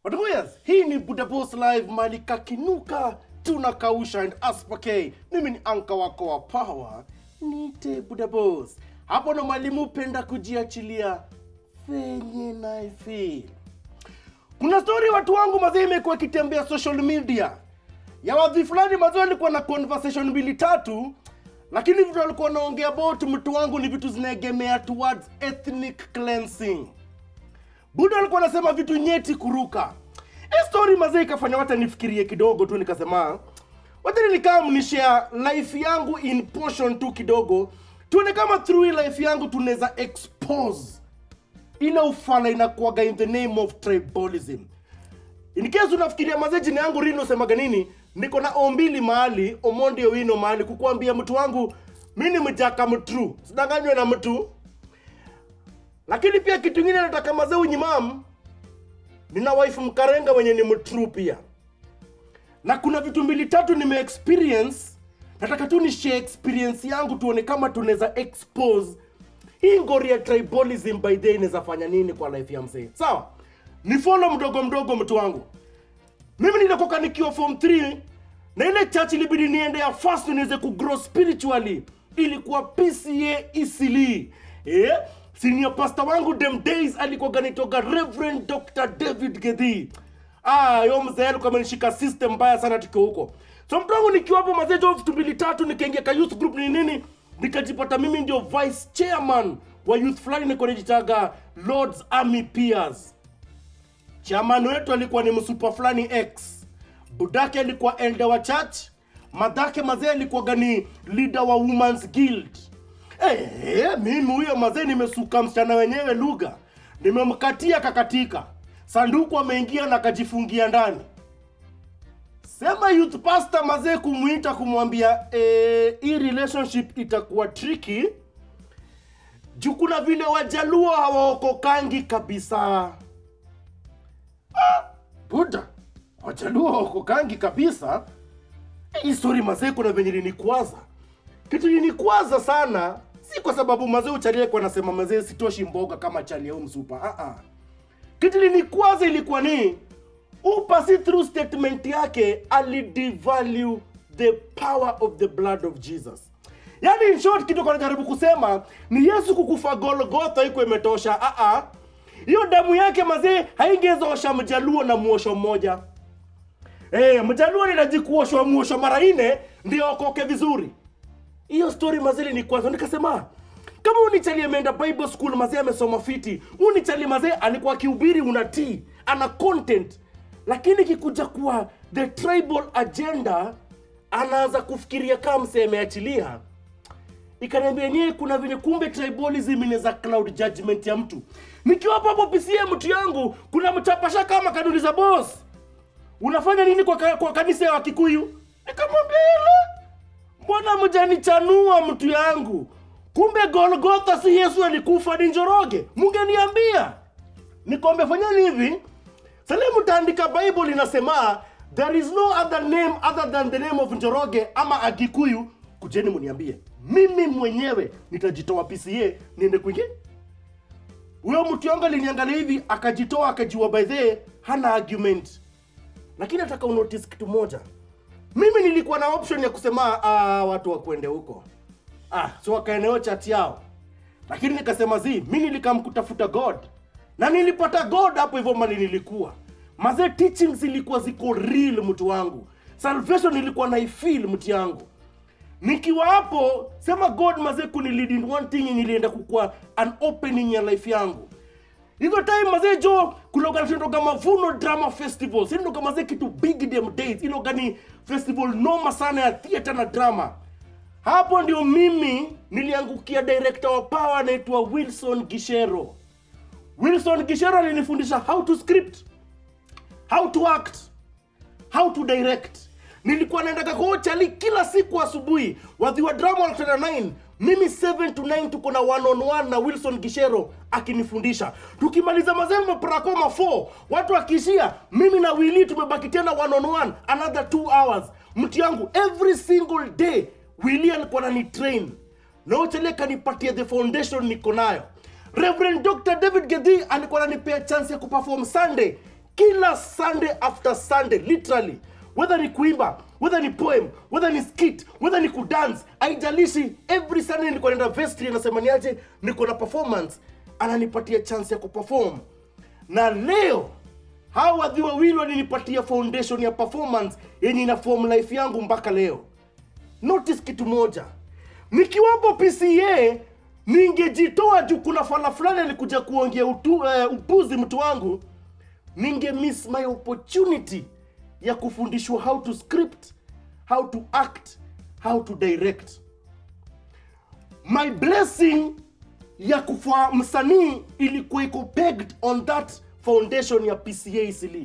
Watuguyas, hii ni Budapest Live mali kakinuka tunakausha and aspake. Mimi ni anka wako wa power, nite Budapest. Hapo ndo mwalimu penda kujiachilia venye na feel. Kuna story watu wangu mazee imekuwa ikitembea social media ya wadhi fulani mazee walikuwa na conversation mbili tatu, lakini vitu walikuwa wanaongea about mtu wangu ni vitu zinaegemea towards ethnic cleansing. Buda alikuwa anasema vitu nyeti kuruka. Hii story mazee ikafanya wata nifikirie kidogo tu, nikasema wacha nilikaa mnishare life yangu in portion tu kidogo, tuone kama through hii life yangu tunaweza expose ile ufala inakuwaga in the name of tribalism. In case unafikiria mazee jina yangu Rino semaga nini, niko na ombili mahali Omondi Owino mahali kukuambia mtu wangu mi ni mjaka mtru, sidanganywe na mtu lakini pia kitu ingine nataka mazee unyimam nina wife mkarenga wenye ni mtru pia na kuna vitu mbili tatu nime experience nataka tu ni share experience yangu tuone kama tunaweza expose hii ngori ya tribalism by day inaweza fanya nini kwa life ya msee sawa ni follow mdogo mdogo mtu wangu mimi nilikoka nikiwa form 3 na ile church ilibidi niende ya first niweze kugrow spiritually ilikuwa pca isili eh? senior pastor wangu them days alikuwa ganitoga reverend dr david gedhi ah yo mzee alikuwa amenishika system mbaya sana tukiwa huko so mtu wangu nikiwa hapo mazejo vitu mbili tatu nikaingia ka youth group ni nini nikajipata mimi ndio vice chairman wa youth fulani niko najitaga lords army peers chairman wetu alikuwa ni msupa fulani x budake alikuwa elder wa church madhake mazee alikuwaga ni leader wa women's guild Eh, mimi huyo mazee nimesuka msichana wenyewe lugha nimemkatia kakatika sanduku ameingia na kajifungia ndani sema youth pastor mazee kumwita kumwambia eh, hii relationship itakuwa tricky juu kuna vile wajaluo hawaokokangi kabisa buda wajaluo hawaokokangi kabisa hii story mazee kuna venye linikwaza kitu linikwaza sana si kwa sababu mazee uchalie kwa nasema mazee sitoshi mboga kama chali au msupa uh -uh. kitu linikwaza ilikuwa ni upasi through statement yake alidevalue the power of the blood of jesus yaani in short kitu kanajaribu kusema ni yesu kukufa golgotha iko imetosha uh-uh. hiyo damu yake mazee haingezoosha mjaluo na muosho mmoja Eh, mjaluo ninaji kuoshwa muosho mara nne ndio okoke vizuri hiyo story mazee ni kwanza nikasema kama unichali ameenda bible school mazee amesoma fiti unichali mazee alikuwa akihubiri unatii ana content lakini kikuja kuwa the tribal agenda anaanza kufikiria kama msee ameachilia ikaniambia nie kuna venye kumbe tribalism inaweza cloud judgment ya mtu nikiwa hapo hapo PCA mtu yangu kuna mchapasha kama kanuliza boss unafanya nini kwa, ka- kwa kanisa ya wakikuyu nikamwambia "Yala, mbona mjanichanua mtu yangu kumbe golgotha si yesu alikufa ni njoroge mungeniambia nikombe fanyani hivi sale mtaandika bible inasema there is no other name other than the name of njoroge ama agikuyu kujeni muniambie mimi mwenyewe nitajitoa pca niende kwingine huyo mtu yangu aliniangalia hivi akajitoa akajiwa by the hana argument lakini nataka unotice kitu moja mimi nilikuwa na option ya kusema ah, watu wakwende huko ah, so wakaeneo chat yao lakini nikasema zi mi nilikam kutafuta god na nilipata god hapo hivyo mali nilikuwa mazee teachings zilikuwa ziko real mtu wangu salvation ilikuwa naifil mtu yangu nikiwa hapo sema god mazee kunilid in one thing yenye ilienda kukua an opening ya life yangu hizo time mazee jo kuloga tunatoka mavuno drama festival sindoka mazee kitu big dem days iloga ni festival noma sana ya theater na drama hapo ndio mimi niliangukia director wa power anaitwa wilson gishero wilson gishero alinifundisha how to script how to act how to direct nilikuwa naendaga kochali kila siku asubuhi wadhi wa drama wanakutana 9 mimi 7 to 9 tuko na one on one na wilson gishero akinifundisha tukimaliza mazembe prakoma 4 watu akiishia mimi na wili tumebaki tena one on one another 2 hours mti yangu every single day wili alikuwa nani train na uchele kanipatia the foundation niko nayo reverend dr david gedhi alikuwa ananipea chance ya kuperform sunday kila sunday after sunday literally whether ni kuimba whether ni poem whether ni skit whether ni kudance haijalishi every sunday nilikuwa naenda vestry anasema niaje niko na performance ananipatia chance ya kuperform na leo hawa wadhi wawili walinipatia foundation ya performance yenye ina form life yangu mpaka leo notice kitu moja nikiwapo pca ningejitoa juu kuna fala fulani alikuja kuongea utu, uh, upuzi mtu wangu ninge miss my opportunity ya kufundishwa how to script how to act how to direct my blessing ya kufa msanii ilikuwa iko pegged on that foundation ya pca isili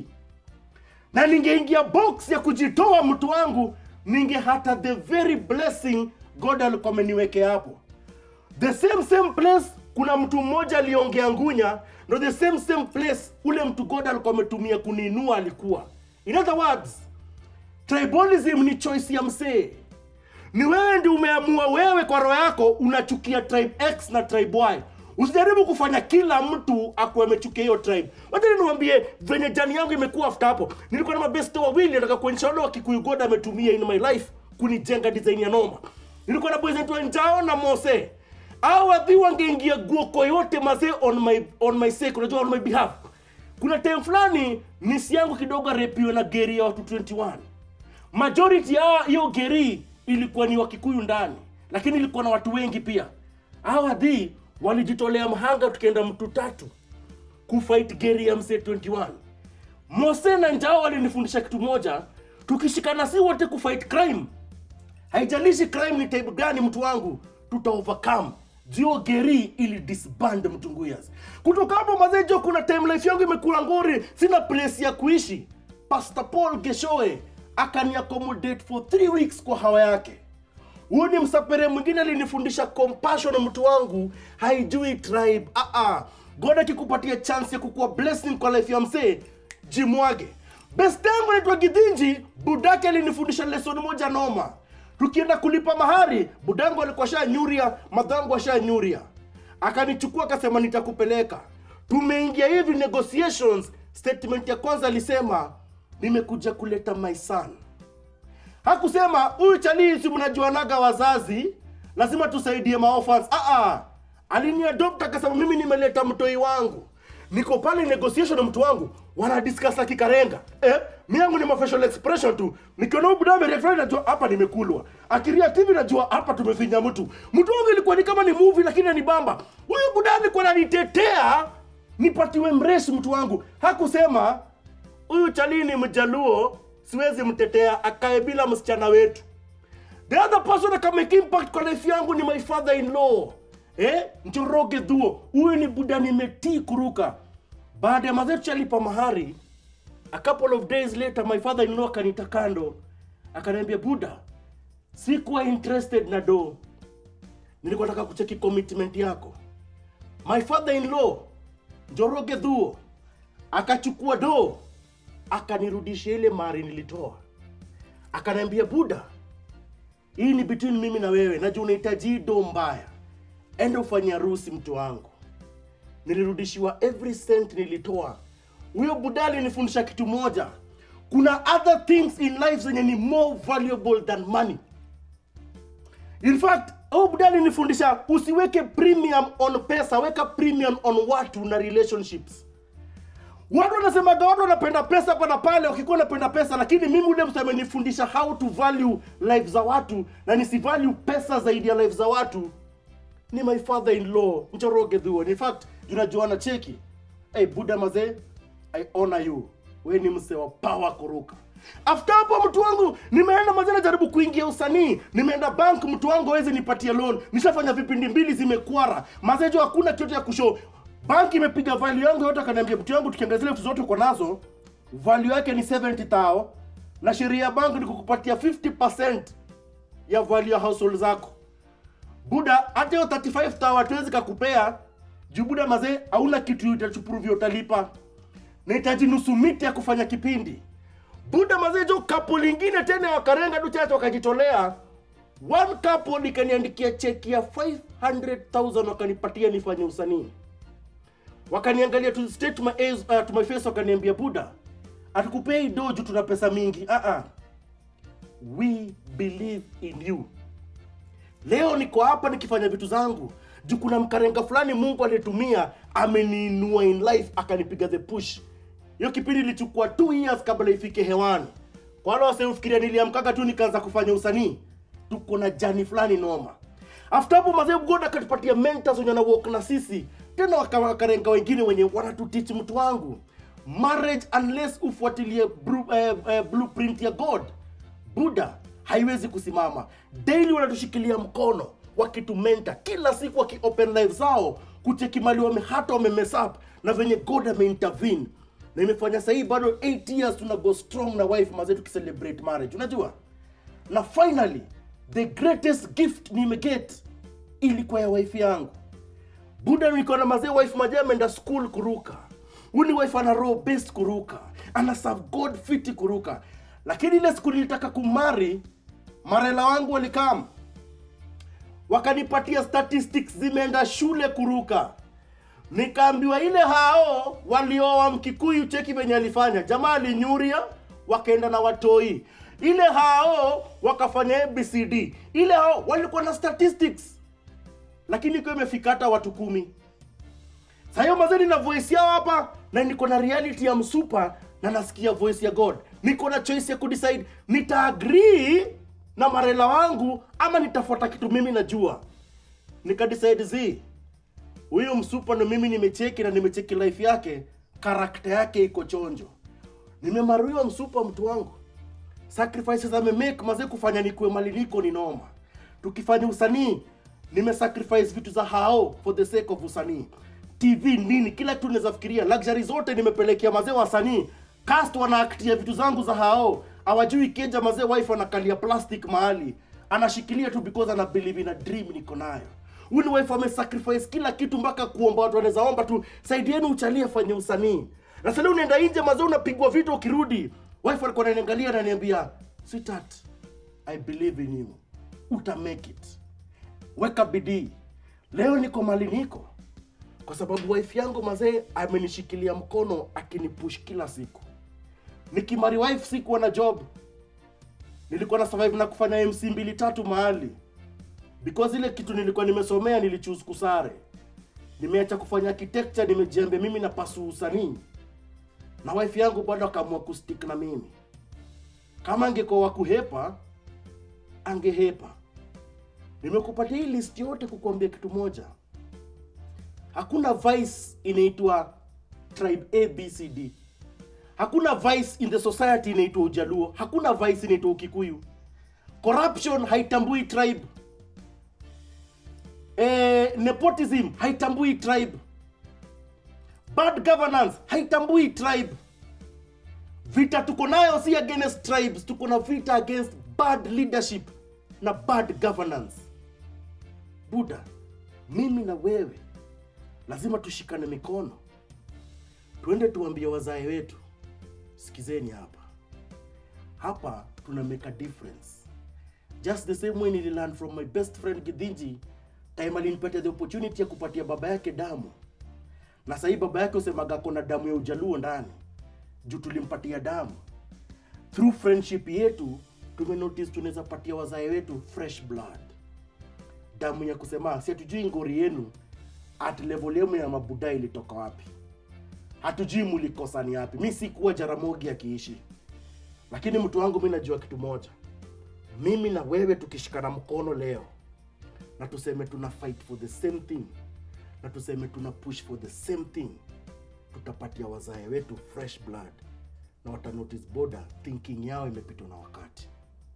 na ningeingia box ya kujitoa mtu wangu ninge hata the very blessing god alikuwa ameniwekea hapo the same same place kuna mtu mmoja aliongea ngunya ndo the same same place ule mtu god alikuwa ametumia kuniinua alikuwa in other words tribalism ni choice ya msee ni wewe ndi umeamua wewe kwa roho yako unachukia tribe x na tribe y usijaribu kufanya kila mtu akuwa amechukia hiyo tribe wacha niwaambie venye jani yangu imekuwa after hapo nilikuwa na mabesto wawili nataka kuonyesha wale wa kikuyu god ametumia in my life kunijenga design ya noma nilikuwa na boys wetu njao na mose au wadhi wangeingia guoko yote mazee on my on my sake unajua on my behalf kuna time fulani nisi yangu kidogo arepiwe na geri ya watu 21 majority ya hiyo geri ilikuwa ni wakikuyu ndani lakini ilikuwa na watu wengi pia hawa dhi walijitolea mhanga tukaenda mtu tatu kufight geri ya msee 21 mose na njao walinifundisha kitu moja tukishikana si wote kufight crime haijalishi crime ni type gani mtu wangu tuta overcome jio geri ili disband mtunguyas kutoka hapo mazejo kuna time life yangu imekula ngori sina place ya kuishi pastor paul geshoe akani accommodate for 3 weeks kwa hawa yake huyu ni msapere mwingine alinifundisha compassion mtu wangu haijui tribe ah -ah. god akikupatia chance ya kukuwa blessing kwa life ya msee jimwage best yangu naitwa gidhinji budake alinifundisha lesson moja noma tukienda kulipa mahari budangu alikuwa sha nyuria madhangu asha nyuria akanichukua akasema nitakupeleka tumeingia hivi negotiations statement ya kwanza alisema nimekuja kuleta my son hakusema huyu chalii si mnajuanaga wazazi lazima tusaidie maofans ah aliniadopt akasema mimi nimeleta mtoi wangu niko pale negotiation na mtu wangu wanadiscuss akikarenga eh, mi yangu ni mafacial expression tu nikiona huyu buda amereact najua hapa nimekulwa akireact hivi najua hapa tumefinya mtu mtu wangu ilikuwa ni kama ni movie lakini ni bamba huyu buda alikuwa ananitetea nipatiwe mreshi mtu wangu hakusema huyu chalii ni mjaluo siwezi mtetea akae bila msichana wetu the other person akamake impact kwa life yangu ni my father in law eh? njoroge dhuo huyu ni buda nimetii kuruka baada ya mazetu alipa mahari a couple of days later my father in law akanita kando akaniambia buda sikuwa interested na do nilikuwa nataka kucheki commitment yako my father in law njoroge dhuo akachukua do akanirudishia ile mari nilitoa akaniambia buda hii ni between mimi na wewe najua unahitaji hii do mbaya enda ufanye harusi mtu wangu nilirudishiwa every cent nilitoa huyo buda alinifundisha kitu moja kuna other things in life zenye ni more valuable than money in fact huyo buda alinifundisha usiweke premium on pesa weka premium on watu na relationships watu wanasemaga watu wanapenda pesa hapa na pale wakikuwa wanapenda pesa lakini mimi ule mtu amenifundisha how to value life za watu na nisivalue pesa zaidi ya life za watu ni my father in law mchoroge dhuo in fact tunajuana cheki hey, buda mazee i honor you we ni mse wa power kuruka after hapo mtu wangu nimeenda mazee najaribu kuingia usanii nimeenda bank mtu wangu awezi nipatie loan nishafanya vipindi mbili zimekwara mazee jo hakuna kitu ya kushow bank imepiga value yangu yote akaniambia mtu yangu tukiangalia zile vitu zote uko nazo value yake ni 70 tao na sheria ya bank ni kukupatia 50% ya value ya household zako buda hata hiyo 35 tao hatuwezi kakupea juu buda mazee hauna kitu itachupruvia utalipa nahitaji nusu miti ya kufanya kipindi buda mazee jo kapo lingine tena wakarenga tu chache wakajitolea one couple ikaniandikia cheki ya 500000 wakanipatia nifanye usanii wakaniangalia to straight to my, eyes, uh, to my face wakaniambia buda hatukupei doju tuna pesa mingi uh -uh. we believe in you leo niko hapa nikifanya vitu zangu juu kuna mkarenga fulani mungu alitumia ameniinua in life akanipiga the push hiyo kipindi ilichukua 2 years kabla ifike hewani kwa wale wasiofikiria niliamkaga tu nikaanza kufanya usanii tuko na jani fulani noma after hapo mazee god akatupatia mentors wenye walk na sisi tena waka- wakarenga wengine wenye wanatutich mtu wangu marriage unless ufuatilie bru- eh, eh, blueprint ya god buda haiwezi kusimama daily wanatushikilia mkono wakitumenta kila siku wakiopen live zao kucheki mali wame hata wamemess up na venye god ameintervene na imefanya sahii bado 8 years tuna go strong na wife mazee tukicelebrate marriage unajua na finally the greatest gift nimeget ilikuwa ya wife yangu buda niko na mazee wife maja ameenda school kuruka uni wife ana roho based kuruka ana serve god fiti kuruka lakini ile siku nilitaka kumari marela wangu walikam wakanipatia statistics zimeenda shule kuruka nikaambiwa ile hao walioa mkikuyu cheki venye alifanya jamaa alinyuria wakaenda na watoi ile hao wakafanya abcd ile hao walikuwa na statistics lakini ikiwa imefika hata watu kumi Saa hiyo mazee nina voice yao hapa na niko na reality ya msupa na nasikia voice ya god niko na choice ya kudecide nitaagree na marela wangu ama nitafuata kitu mimi najua nikadecide z huyu msupa ndo mimi nimecheki na nimecheki life yake karakta yake iko chonjo nimemaruiwa msupa mtu wangu sacrifices amemake mazee kufanya nikuwe mali niko ni noma tukifanya usanii nimesacrifice vitu za hao for the sake of usanii tv nini kila kitu naweza fikiria luxury zote nimepelekea mazee wasanii cast wanaaktia vitu zangu za hao hawajui keja mazee wife anakalia plastic mahali anashikilia tu because ana believe in a dream niko nayo huyu ni wife amesacrifice kila kitu mpaka kuomba watu wanaweza omba tu saidieni uchalie fanye usanii na sasa leo unaenda nje mazee unapigwa vita ukirudi wife alikuwa ananiangalia na ananiambia sweetheart i believe in you uta make it weka bidii leo niko mali niko kwa sababu wife yangu mazee amenishikilia mkono akinipush kila siku nikimari wife sikuwa na job nilikuwa na survive na kufanya mc mbili tatu mahali because ile kitu nilikuwa nimesomea nilichoose kusare nimeacha kufanya architecture nimejiambia mimi na pasu usanii na wife yangu bado akaamua kustick na mimi kama angekuwa wa kuhepa angehepa nimekupatia hii list yote kukuambia kitu moja hakuna vice inaitwa tribe abcd hakuna vice in the society inaitwa ujaluo hakuna vice inaitwa ukikuyu corruption haitambui tribe eh, nepotism haitambui tribe bad governance haitambui tribe vita tuko nayo si against tribes tuko na vita against bad leadership na bad governance buda mimi na wewe lazima tushikane mikono tuende tuambie wazae wetu sikizeni hapa hapa tuna make a difference just the same way nililearn from my best friend gidhinji time alinipatia the opportunity ya kupatia baba yake damu na sahii baba yake usemaga kona damu ya ujaluo ndani juu tulimpatia damu through friendship yetu tumenotice tunaweza patia wazae wetu fresh blood damu ya kusema si hatujui ngori yenu at level yenu ya mabuda ilitoka wapi hatujui mulikosa ni wapi mi sikuwa jaramogi akiishi lakini mtu wangu mi najua kitu moja mimi na wewe tukishikana mkono leo na tuseme tuna fight for the same thing na tuseme tuna push for the same thing tutapatia wazae wetu fresh blood na wata notice border thinking yao imepitwa na wakati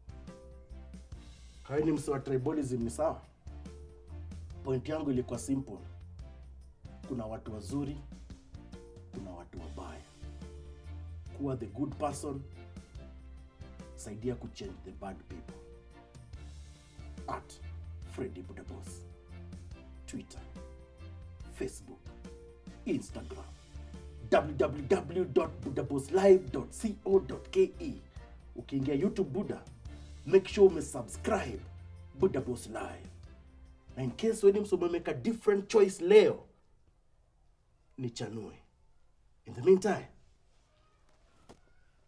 kawe ni mse wa tribalism ni sawa point yangu ilikuwa simple kuna watu wazuri kuna watu wabaya kuwa the good person saidia kuchange the bad people at Freddy Budabos Twitter Facebook Instagram www.budaboslive.co.ke ukiingia youtube buda make sure umesubscribe buda boss live na in case weni mso umemeka different choice leo nichanue in the meantime